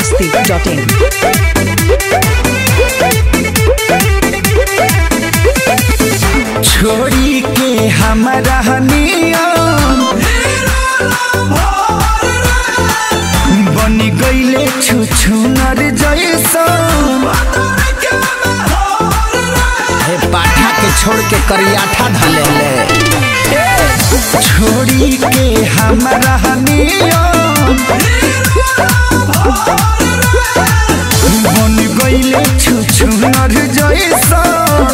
masti.in. छोड़ी के हमारा नियम बनी गईले छुछुनर जैसन हे पाठा के छोड़ के करियाठा धले ले छोड़ी के हमारा नियम बन गईले छुछुनर जैसन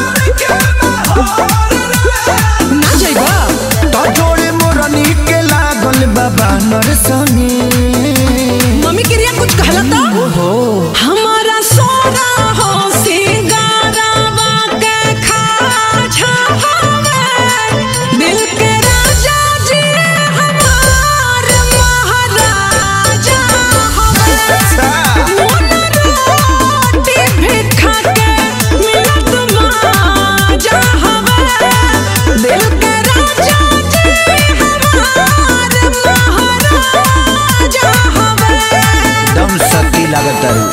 ना जाइबा तो जोड़े मोरनी के लागल बाबा नरसनी मम्मी के रिया कुछ कहला तो हमारा सोना हो सिंगारावा के खाजा हवे दिल के राजा जी हमार महाराजा हवे मोन रोटी भी खा के मिलत माजा हवे दिल के राजा जी हमार महाराजा हवे दम सती लागत तारू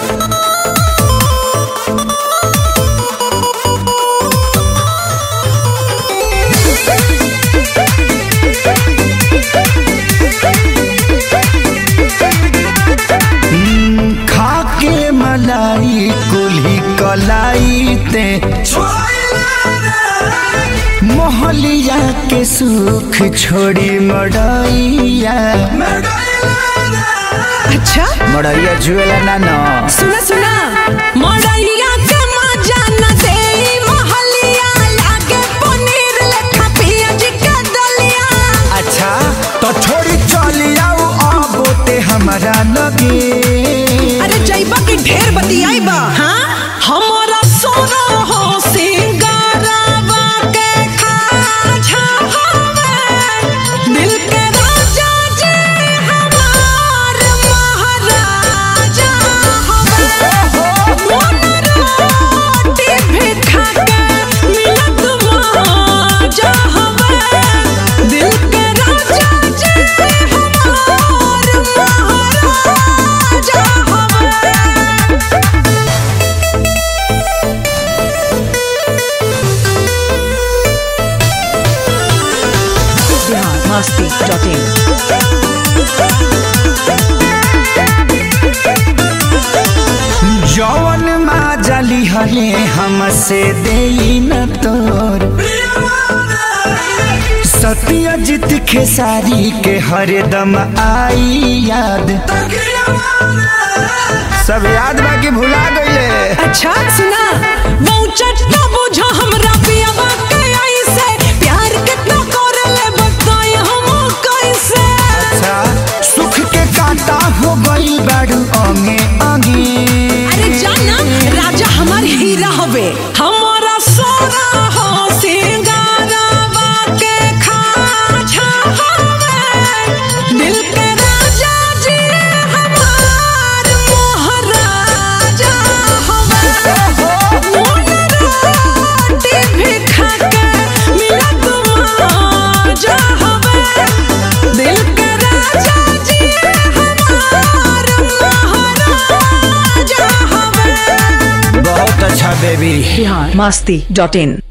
हम्म, खा के मलाई कुल्ही कलाई ते मोहलिया के सुख छोड़ी मड़ैया अच्छा मड़ैया जुएला ना ना सुना सुना मड़ैया के मजा न देई महलिया लागे पनीर लेखा पियाज के दलिया अच्छा तो छोड़ी चली आओ अब ते हमारा लगे अरे जइबा के ढेर बतियाइबा हां हमारा सोना हो सिंगारावा के खाजा हवे दिल के राजा जी हमार महाराजा हवे मोन रोटी भी खा के मिलत माजा हवे दिल के राजा जी हमार महाराजा हवे masti.in. जौन माँ जली हले हमसे दे न तोर सत्यजित खेसारी के हरदम आई याद सब याद बाकी भुला गईले अच्छा सुना बहुचट ना बुझा हमरा पियावा के ऐसे प्यार कितना करले बताई हम कैसे अच्छा सुख के कांटा हो गई बाड़ू अंगे अंगे अरे जाना राजा हमार हीरा हवे हमारा सोना हो सिंगारावा के खाजा हवे दिल के राजा जी हमार महाराजा हवे मोन रोटी भी खा के मिलत माजा हवे दिल के राजा जी हमार महाराजा हवे बहुत अच्छा बेबी बिहार मस्ती डॉट इन